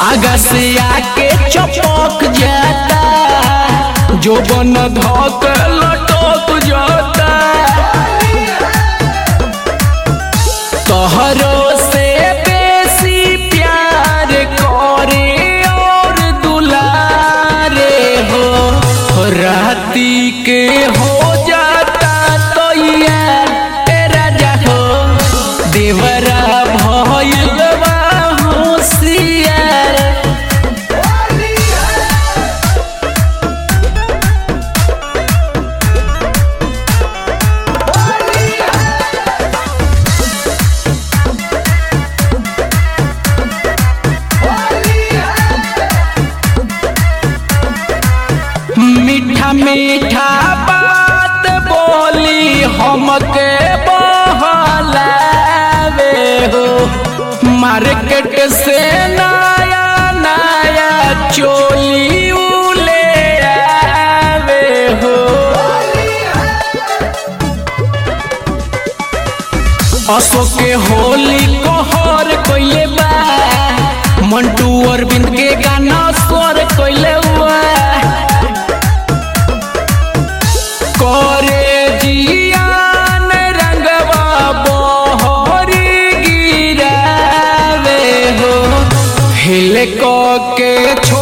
आगा से आके चपक जाता जो बन धक लटक जाता तोहरो से बेसी प्यार करे और दुलारे हो राती के हो जाता तो यार ए राजा हो देवरा भइलवा होशियार मीठा मीठा बात बोली हमके बहलावे हो मार्केट से नया नया चोली उ ले आवे हो अशोक के होली कहर कइले बा मंटू अरविंद के गाना स्वर कइले हुआ करे जियान रंगवा बहरी गिरावे हो हिल क के छो